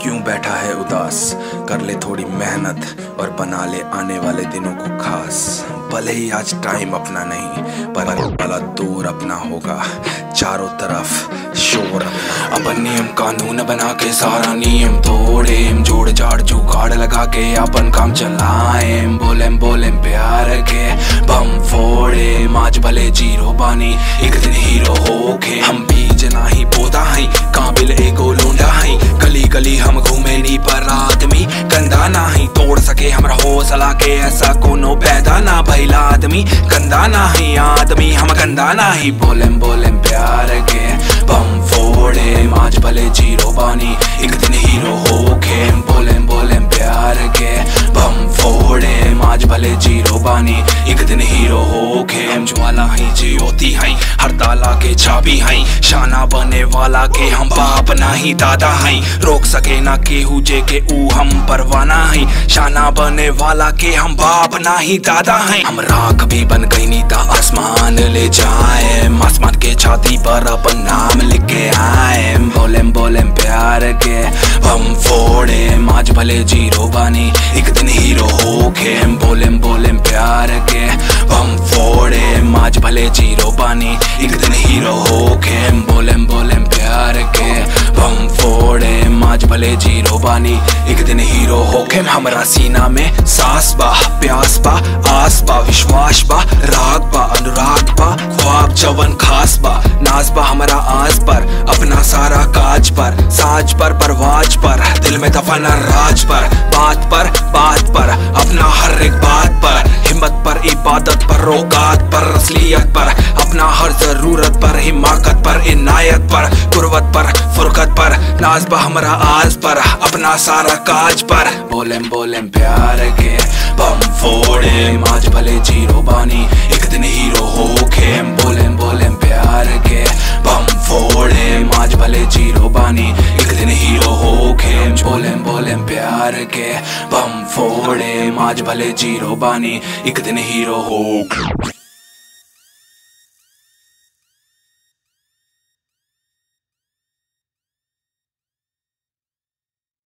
क्यों बैठा है उदास कर ले थोड़ी मेहनत और बना ले आने वाले दिनों को खास भले ही आज टाइम अपना नहीं पर वाला दूर अपना होगा चारों तरफ शोर अपना अपन नियम कानून बना के सारा नियम तोड़े जोड़ जाड़ जुगाड़ लगा के अपन काम चलाए बोले बोले प्यार के बम फोड़े माज भले जीरो बानी एक दिन हीरो होके हम बीज नाही पौधा है काबिल एगो लोंडा है गली गली हम घूमे नी पर आदमी गंदा नाही तोड़ सके हमरा हौसला के ऐसा कोनो पैदा ना भइला आदमी गंदा नाही आदमी हम गंदा नाही बोले बोले प्यार के बम फोड़े माज भले जीरो बानी एक दिन हीरो होके बोले बोले प्यार के बम फोड़े माज भले जीरो बानी एक दिन हीरो होके हम ज्वाला ही ज्योति है हर ताला के चाबी है शाना बने वाला के हम बाप नाही दादा है रोक सके ना केहू जे के ऊ हम परवाना है शाना बने वाला के हम बाप नाही दादा है हम राख भी बन गई नीता आसमान ले जाए आसमान के छाती पर अपन नाम लिख के आए बोले बोले प्यार के हम फोड़े माज भले जीरो बानी एक दिन हीरो होके बोले बोले प्यार के हम फोड़े माज भले जीरो बानी एक दिन हीरो होके बोले बोले प्यार के हम फोड़े माज भले जीरो बानी एक दिन हीरो होके हमरा सीना में सास बा प्यास बा आस बा विश्वास बा राग बा अनुराग बा ख्वाब जवन खास बा नाज बा हमारा आस पर अपना सारा काज पर साज पर परवाज पर दिल में दफन राज पर बात पर बात पर अपना हर एक बात पर हिम्मत पर इबादत पर रोगात पर असलियत पर अपना हर जरूरत पर हिमाकत पर इनायत पर कुर्वत पर फुरकत पर नाज बा हमारा आज पर अपना सारा काज पर बोले बोले प्यार के बम फोड़े माज भले जीरो बानी एक दिन हीरो होके बोले बोले प्यार के बम फोड़े माज भले जीरो बानी एक दिन हीरो होके बोले बोले प्यार के बम फोड़े माज भले जीरो बानी एक दिन हीरो होके